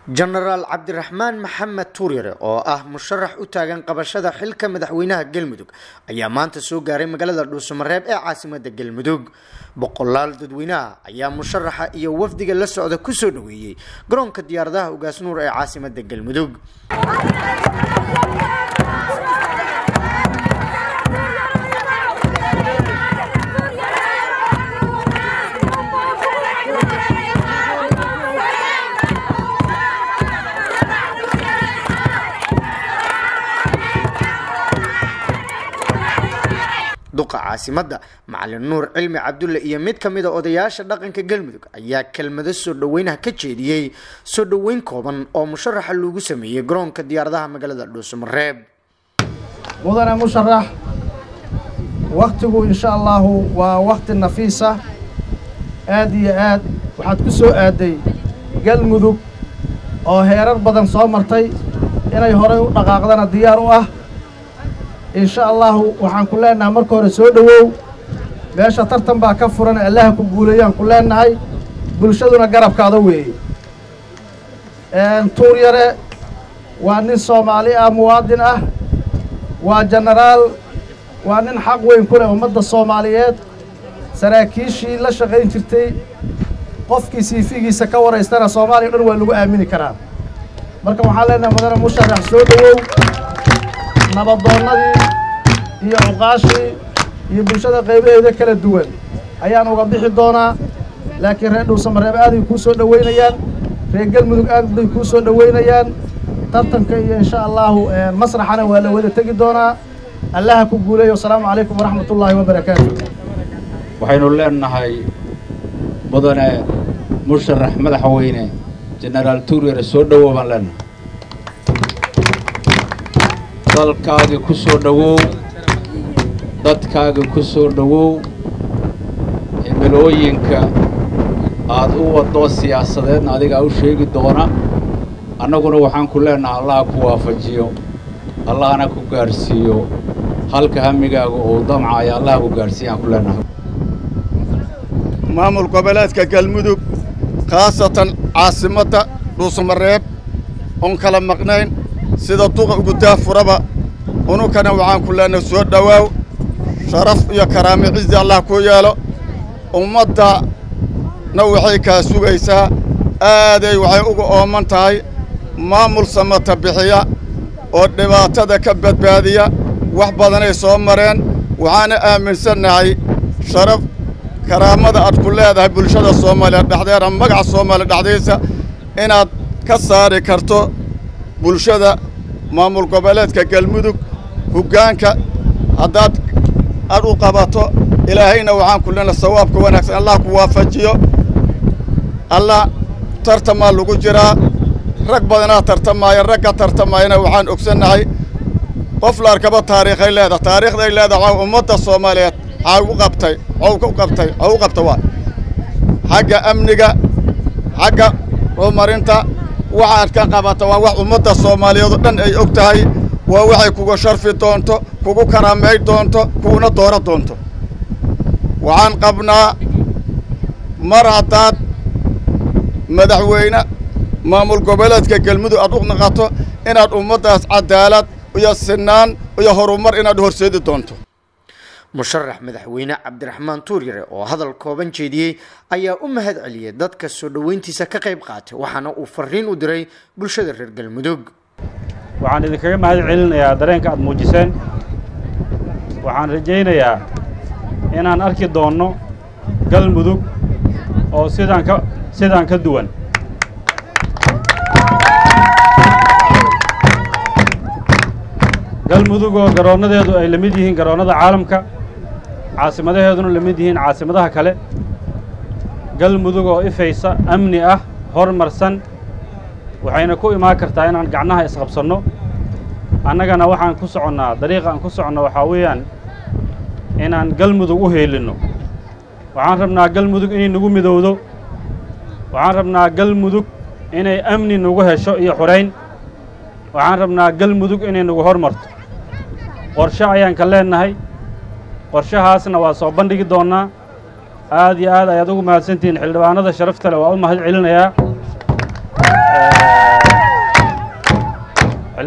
jenaraal cabdiraxmaan maxamed tuuryare oo ah musharax u taagan qabashada xilka madaxweynaha galmudug ayaa maanta soo gaaray magaalada dhuusamareeb ee caasimada galmudug boqolaal dadweynaha ayaa musharaxa iyo wafdiga la socda kusoo dhaweeyey garoonka diyaaradaha ugaasnuur ee caasimada galmudug duqa caasimada macalin nuur cilmi cabdulle iyo mid ka mida odayaasha dhaqanka galmudug ayaa kelmado soo dhaweynaha ka jeediyey soo dhaweyn kooban oo musharaxa loogu sameeyey garoonka diyaaradaha magaalada dhuusamareeb mudane musharax waktigu insha allahu waa wakti nafiisa aad iyo aad waxaad ku soo aaday galmudug oo heerar badan soo martay inay horay u dhaqaaqdana diyaar u ah insha allahu waxaan ku leennahay marka hore soo dhowow meesha tartan baa ka furan allaha ku guuleeyaan ku leennahay bulshaduna garabkaada weeye tuur yare waa nin soomaali ah muwaadin ah waa jenaraal waa nin xaq weyn ku leh ummadda soomaaliyeed saraakiishii la shaqayn jirtay qofkii siifigiisa ka waraystana soomaaliya o dhan waa lagu aamini karaa marka waxaan leenahay mudane musharax soo dhowow nabadoonnadii iyo cuqaashii iyo bulshada qaybaheeda kala duwan ayaan uga bixi doonaa laakiin reer dhuusamareeb aaday kuu soo dhoweynayaan reer galmudug aad bay kuu soo dhoweynayaan tartanka iyo insha allahu masraxana waa la wada tegi doonaa allaha ku guuleeyo wasalaamu calaykum waraxmat ullaahi wabarakaatu waxaynu leenahay mudane musharax madaxweyne jenaraal tuuryare soo dhowow baan leenahay dalkaagii ku soo dhowow dadkaagii ku soo dhowow cimilooyinka aad u waddo siyaasadeedna adigaa u sheegi doona annaguna waxaan ku leennahay allaha ku waafajiyo allahna ku gaadhsiiyo halka hamigaaga uu damcaya allaha ku gaadhsiiyaan ku leennahay maamul goboleedka galmudug khaasatan caasimadda dhuusamareeb oon kala maqnayn sida duqa ugu daafuraba ununkana waxaan ku leenahay soo dhowaaw sharaf iyo karaame cizi allah kuu yeelo ummaddana waxay kaa sugaysaa aaday waxay uga ooman tahay maamul samata bixiya oo dhibaatada ka badbaadiya wax badanay soo mareen waxaana aaminsannahay sharaf karaamada aad ku leedahay bulshada soomaaliya dhexdeeda magaca soomaaliya dhexdiisa inaad ka saari karto bulshada maamul goboleedka galmudug hoggaanka haddaad aad u qabato ilaahayna waxaan ku leenahay sawaabka wanaagsan allah ku waafajiyo allah tartamaa lagu jiraa rag badanaa tartamaaya ragga tartamaayana waxaan ogsannahay qof la arkaba taariikhay leedahay taariikhday leedahay waa ummadda soomaaliyeed xaa u qabtay xow u qabtay xow u qabta waa xagga amniga xagga horumarinta waxaad ka qabata waa wax ummadda soomaaliyeed oo dhan ay og tahay waa waxay kuga sharfi doonto kugu karaamay doonto kuguna dooro doonto waxaan qabnaa mar haddaad madaxweyne maamul goboleedka galmudug aad u naqato inaad ummaddaas cadaalad iyo sinaan iyo horumar inaad horseedi doonto musharax madaxweyne cabdiraxmaan tuuryare oo hadal kooban jeediyey ayaa u mahad celiyey dadka soo dhoweyntiisa ka qayb qaatay waxaana uu fariin u diray bulshada reer galmudug waxaan idinkaga mahad celinayaa dareenka aad muujiseen waxaan rajaynayaa inaan arki doonno galmudug oo sidaan ka sidaan ka duwan galmudug oo garoonnadeedu ay la mid yihiin garoonnada caalamka caasimadaheeduna la mid yihiin caasimadaha kale galmudug oo ifaysa amni ah hormarsan waxayna ku imaan kartaa inaan gacnaha isqabsanno annagana waxaan ku soconnaa dariiqa aan ku soconno waxaa weeyaan inaan galmudug u heelinno waxaan rabnaa galmudug inay nagu midowdo waxaan rabnaa galmudug inay amni nagu hesho iyo xurayn waxaan rabnaa galmudug inay nagu hormarto qorshe ayaan ka leennahay qorshahaasna waa soo bandhigi doonnaa aad iyo aad ayaad ugu mahadsantihiin xildhibaanada sharafta leh waa u mahad celinayaa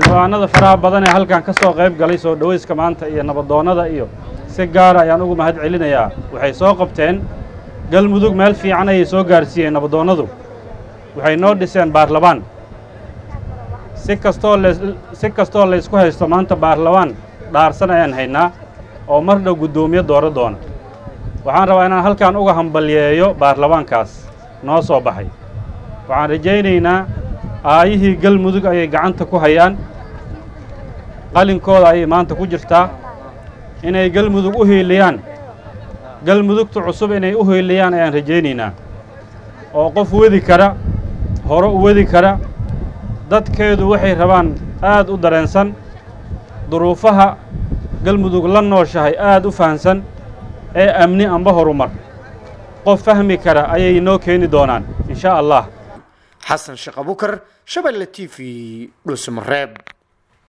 xildhibaanada faraha badan ee halkan ka soo qayb galay soo dhowayska maanta iyo nabadoonnada iyo si gaara ayaan ugu mahad celinayaa waxay soo qabteen galmudug meel fiican ayay soo gaarsiiyeen nabadoonnadu waxay noo dhiseen baarlamaan si kastoo lees si kastoo laysku haysto maanta baarlamaan dhaarsan ayaan haynaa oo mar dhow guddoomiye dooro doona waxaan rabaa inaan halkan uga hambalyeeyo baarlamaankaas noo soo baxay waxaan rajaynaynaa aayihii galmudug ayay gacanta ku hayaan qalinkooda ayay maanta ku jirtaa inay galmudug u hiiliyaan galmudugta cusub inay u hiiliyaan ayaan rajaynaynaa oo qof wedi kara hore u wedi kara dadkeedu waxay rabaan aad u dareensan duruufaha galmudug la nooshahay aad u fahansan ee amni amba horumar qof fahmi kara ayay noo keeni doonaan in shaa allah xasan sheekh abukar shabeelle t v dhuusamareeb